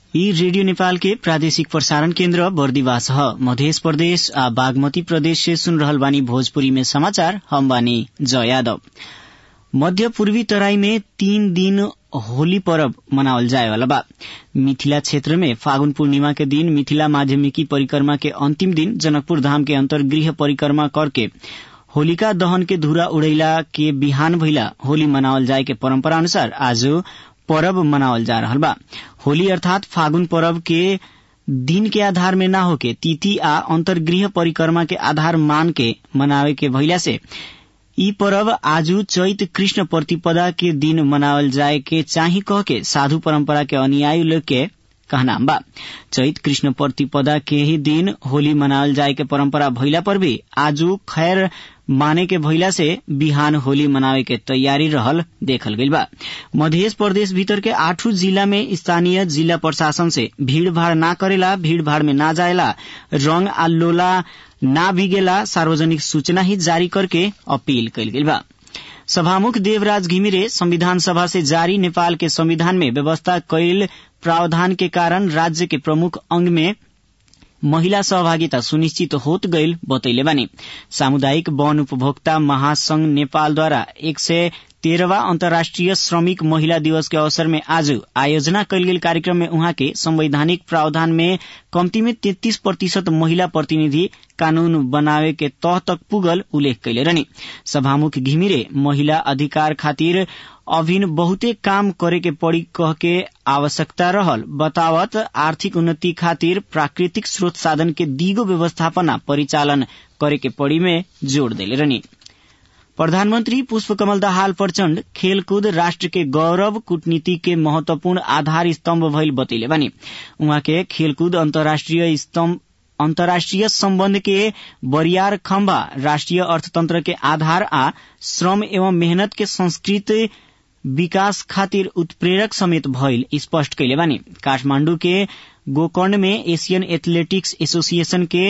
यी रेडियो नेपाल के प्रादेशिक प्रसारण केन्द्र बर्दिवास ह मध्य प्रदेश आ बागमती प्रदेश से सुन रहल बानी भोजपुरी में समाचार हम बानी जय यादव मध्य पूर्वी तराई में तीन दिन होली पर्व मनावल जाए वाला बा मिथिला क्षेत्र में फागुन पूर्णिमा के दिन मिथिला माध्यमिकी परिक्रमा के अंतिम दिन जनकपुर धाम के अंतर्गृह परिक्रमा करके होलिका दहन के धूरा उड़ैला के बिहान भइला होली मनावल जाए के परंपरा अनुसार आज पर्व मनावल जा रहल बा होली अर्थात फागुन पर्व के दिन के आधार में ना होके तिथि आ अंतर्गृह परिक्रमा के आधार मान के मनावे के भइला से ई पर्व आजू चैत कृष्ण प्रतिपदा के दिन मनावल जाए के चाही कह के साधु परंपरा के अनुयायी लोग के कहना बा चैत कृष्ण प्रतिपदा के ही दिन होली मनावल जाए के परंपरा भइला पर भी आजू खैर माने के भइला से बिहान होली मनावे के तैयारी रहल देखल गइल बा मध्य प्रदेश भीतर के आठों जिला में स्थानीय जिला प्रशासन से भीड़ भाड़ ना करेला भीड़ भाड़ में ना जाएला रंग आ लोला ना भीगेला सार्वजनिक सूचना ही जारी करके अपील कइल गइल बा सभामुख देवराज घिमिरे संविधान सभा से जारी नेपाल के संविधान में व्यवस्था कैल प्रावधान के कारण राज्य के प्रमुख अंग में महिला सहभागिता सुनिश्चित होत गईल बतैले बानी सामुदायिक वन उपभोक्ता महासंघ नेपालद्वारा एक सय तेह्रवा अन्तर्राष्ट्रिय श्रमिक महिला दिवस के अवसर में आज आयोजना कैल गेल कार्यक्रम में उहाँ के संवैधानिक प्रावधान में कम्ती में तेत्तीस प्रतिशत महिला प्रतिनिधि कानून बनावे के तह तक पुगल उल्लेख कैले रहनी सभामुख घिमिरे महिला अधिकार खातिर अभिन बहुते काम करे के पड़ी कह के आवश्यकता रहल बतावत आर्थिक उन्नति खातिर प्राकृतिक स्रोत साधन के दिगो व्यवस्थापना परिचालन करे के पड़ी में जोड़ देले रहनी प्रधानमन्त्री पुष्पकमल दाहाल प्रचण्ड खेलकूद राष्ट्र के गौरव कूटनीति के महत्वपूर्ण आधार स्तम्भ भइल बतैले बानी उहाँ के खेलकूद अन्तर्राष्ट्रिय स्तम्भ अन्तर्राष्ट्रिय सम्बन्ध के बरियार खम्बा राष्ट्रिय अर्थतन्त्र के आधार आ श्रम एवं मेहनत के संस्कृत विकास खातिर उत्प्रेरक समेत भइल स्पष्ट कैले बानी काठमाण्डु के गोकर्ण में एशियन एथलेटिक्स एसोसिएशन के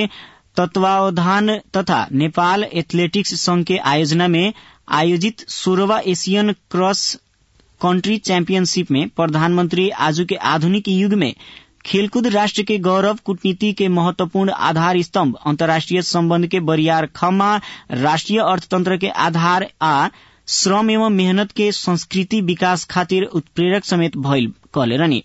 तत्वावधान तथा नेपाल एथलेटिक्स संघ के आयोजना में आयोजित सोलहवा एशियन क्रॉस कंट्री चैंपियनशिप में प्रधानमंत्री आजू के आधुनिक युग में खेलकूद राष्ट्र के गौरव कूटनीति के महत्वपूर्ण आधार स्तंभ अंतर्राष्ट्रीय संबंध के बरियार खम्मा राष्ट्रीय अर्थतंत्र के आधार आ श्रम एवं मेहनत के संस्कृति विकास खातिर उत्प्रेरक समेत भइल कहले रहनी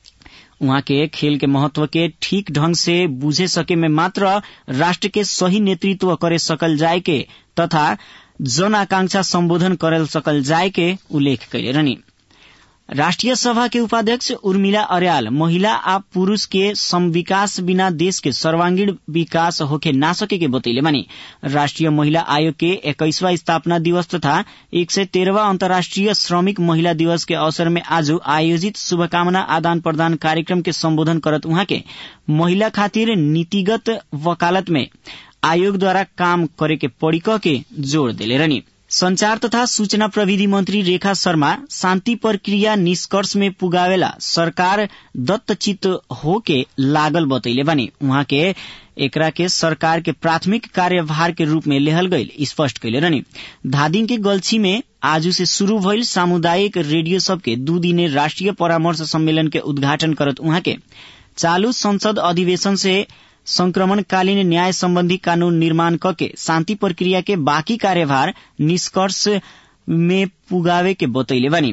उहाँ के खेल के महत्व के ठीक ढंग से बुझे सके में मात्र राष्ट्र के सही नेतृत्व करे सकल जाए के तथा जन आकांक्षा सम्बोधन करल सकल जाए के उल्लेख कैले रहनी राष्ट्रिय सभा के उपाध्यक्ष उर्मिला अर्याल महिला आ पुरूष के समविकास बिना देश के सर्वांगीण विकास होके ना सके के बतैले मानी राष्ट्रिय महिला आयोग के इक्कीसवा स्थापना दिवस तथा एक सय तेह्रवा अन्तर्राष्ट्रिय श्रमिक महिला दिवस के अवसर में आज आयोजित शुभकामना आदान प्रदान कार्यक्रम के सम्बोधन करत उहाँ के महिला खातिर नीतिगत वकालत में आयोगद्वारा काम करे के पड़ी कह के जोड़ देले रहनी संचार तथा सूचना प्रविधि मंत्री रेखा शर्मा शान्ति प्रक्रिया निष्कर्ष में पुगावेला सरकार दत्तचित हो के लागल बतैले बानी उहाँ के एकरा के सरकार के प्राथमिक कार्यभार के रूप में लेहल गईल स्पष्ट कैले रहनी धादिङ के गल्छी में आजू से शुरू भइल सामुदायिक रेडियो सब के दू दिने राष्ट्रिय परामर्श सम्मेलन के उद्घाटन करत उहाँ के चालू संसद अधिवेशन से संक्रमणकालीन न्याय सम्बन्धी कानून निर्माण कके शान्ति प्रक्रिया के बाँकी कार्यभार निष्कर्ष में पुगावे के बतैले बानी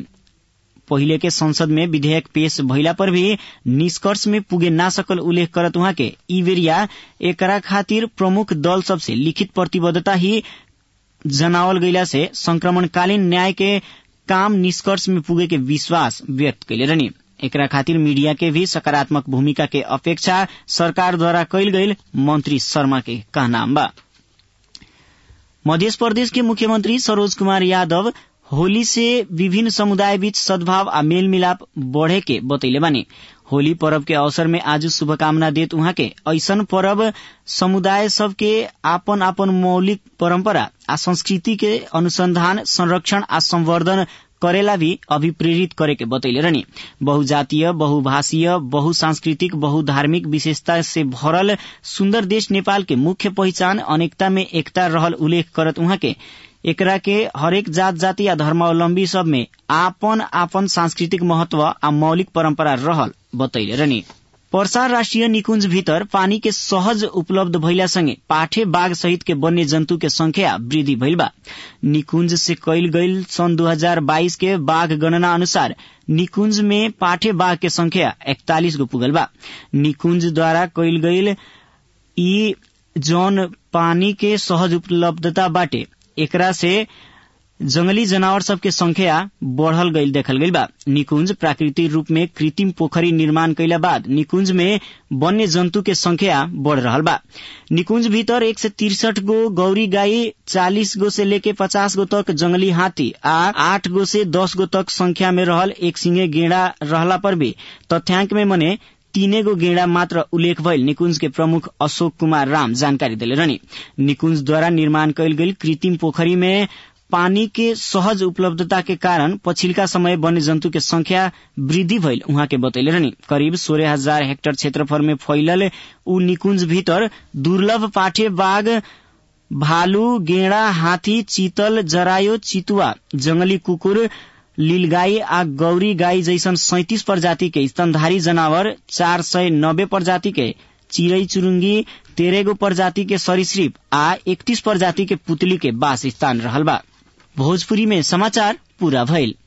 पहिले के संसद में विधेयक पेश भइला पर भी निष्कर्ष में पुगे ना सकल उल्लेख करत उहाँ के ई बेरिया एकरा खातिर प्रमुख दल सबसे लिखित प्रतिबद्धता ही जनावल गईला से संक्रमणकालीन न्याय के काम निष्कर्ष में पुगे के विश्वास व्यक्त कैले रहनी एकरा खातिर मीडिया के भी सकारात्मक भूमिका के अपेक्षा सरकार द्वारा कैल गईल मंत्री शर्मा के कहना बा मध्य प्रदेश के मुख्यमंत्री सरोज कुमार यादव होली से विभिन्न समुदाय बीच सद्भाव आ मेल मिलाप बढ़े के बतैले बानी होली पर्व के अवसर में आज शुभकामना देत उहाँ के ऐसन पर्व समुदाय सबके आपन आपन मौलिक परंपरा आ संस्कृति के अनुसंधान संरक्षण आ संवर्धन करेला भी अभिप्रेरित करे के बतैले रहनी बहुजातीय बहुभाषीय बहुसांस्कृतिक बहुधार्मिक विशेषता से भरल सुन्दर देश नेपाल के मुख्य पहिचान अनेकता में एकता रहल उल्लेख करत उहाँ के एकरा के हरेक जात जाति या धर्मावलम्बी सब में आपन आपन सांस्कृतिक महत्व आ मौलिक परम्परा रहल बतैले रहनी पर्सा राष्ट्रिय निकुंज भीतर पानी के सहज उपलब्ध भइला संगे पाठे बाघ सहित के वन्य जन्तु के संख्या वृद्धि भइल बा निकुंज से कैल गईल सन् 2022 के बाघ गणना अनुसार निकुंज में पाठे बाघ के संख्या इकतालीस गो पुगल बा निकुंज द्वारा कैल गईल ई जौन पानी के सहज उपलब्धता बाटे एकरा से जंगली जनावर सब के संख्या बढ़ल गईल देखल गईल बा निकुंज प्राकृतिक रूप में कृत्रिम पोखरी निर्माण कैला बाद निकुंज में वन्य जन्तु के संख्या बढ़ रहल बा निकुंज भीतर एक से तिरसठ गो गौरी गाई चालीस गो से लेके पचास गो तक जंगली हाथी आ आठ गो से दस गो तक संख्या में रहल एक सिंगे गेड़ा रहला पर भी तथ्यांक में मने तीने गो गेड़ा मात्र उल्लेख भइल निकुंज के प्रमुख अशोक कुमार राम जानकारी दिले रहनी निकुंज द्वारा निर्माण कैल गेल कृत्रिम पोखरी में पानी के सहज उपलब्धता के कारण पछिल्का समय वन्य जन्तु के संख्या वृद्धि भइल उहाँ के बतैले रहनी करिब सोलह हजार हेक्टर क्षेत्रफल में फैलल ऊ निकुंज भीतर दुर्लभ पाठे बाघ भालू गेड़ा हाथी चीतल जरायो चितुआ जंगली कुकुर लीलगाई आ गौरी गाई जैसन सैतिस प्रजाति के स्तनधारी जनावर चार सय नब्बे प्रजाति के चिड़ै चुरुंगी तेरह गो प्रजाति के सरीसृप आ इकतीस प्रजाति के पुतली के वास स्थान रहल बा भोजपुरी में समाचार पूरा भइल